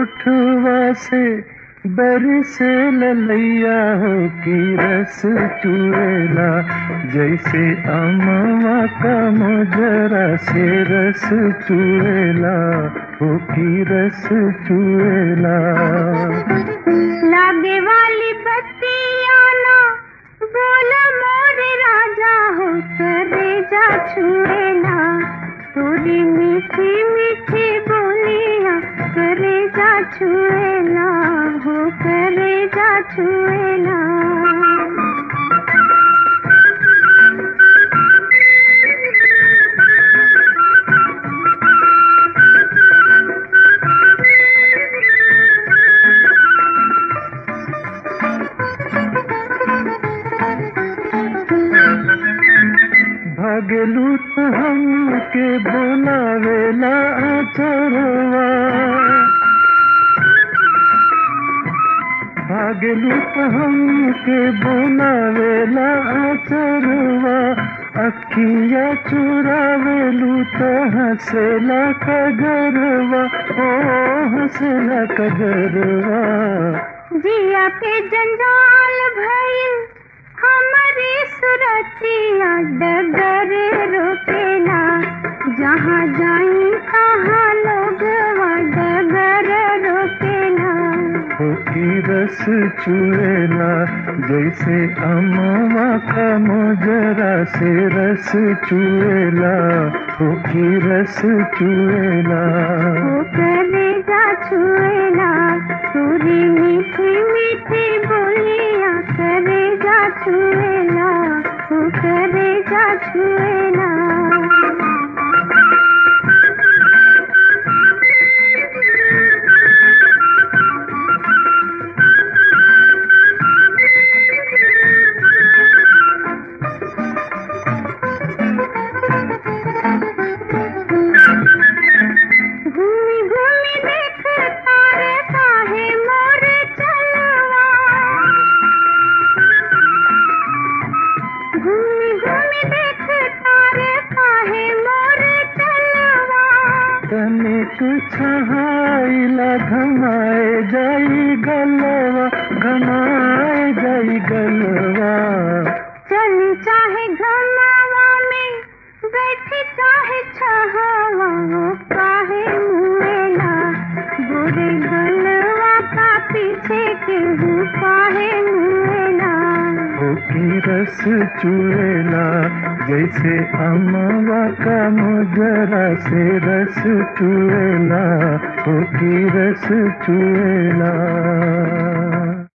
होठवा से बरसे ललैया हो की रस चुएला जैसे अमवा का मोजरा से रस चुएला हो की रस चुएला लागे वाली बत्तियाना बोला मोरे राजा हो करे जा छुएला तोरी मीठी मीठी बोलिया करे जा छुएला हो करे जा छुएला भागलू तो हमके बोलावेला आचरवा भागलू तो हमके बोलावेला आचरवा अखिया चुरावेलू तो हंसेला कगरवा ओ हंसेला कगरवा जिया पे जंजाल भइल हमारी सुरतिया डगर रोकेला जहाँ जाई कहाँ लोग डगर रोकेला हो की रस चुएला जैसे अमवा का मोजरा से रस चुएला हो की रस चुएला वो करेगा छुएला तोरी मीठी मीठी बोलिया करेगा छुएला वो करेगा छुएला घूमी घूमी देख तारे काहे मोर चलवा घूमी घूमी देख तारे काहे मोर चलवा तनिक छहाइला घमाए जाई गलवा घमाए जाई गलवा चली चाहे घमावा में बैठी चाहे छहावा वो काहे मुएला बुरे गलवा का पीछे के हूँ काहे मुएला हो की रस चुएला जैसे अमवा का मोजरा से रस चुएला हो की रस चुएला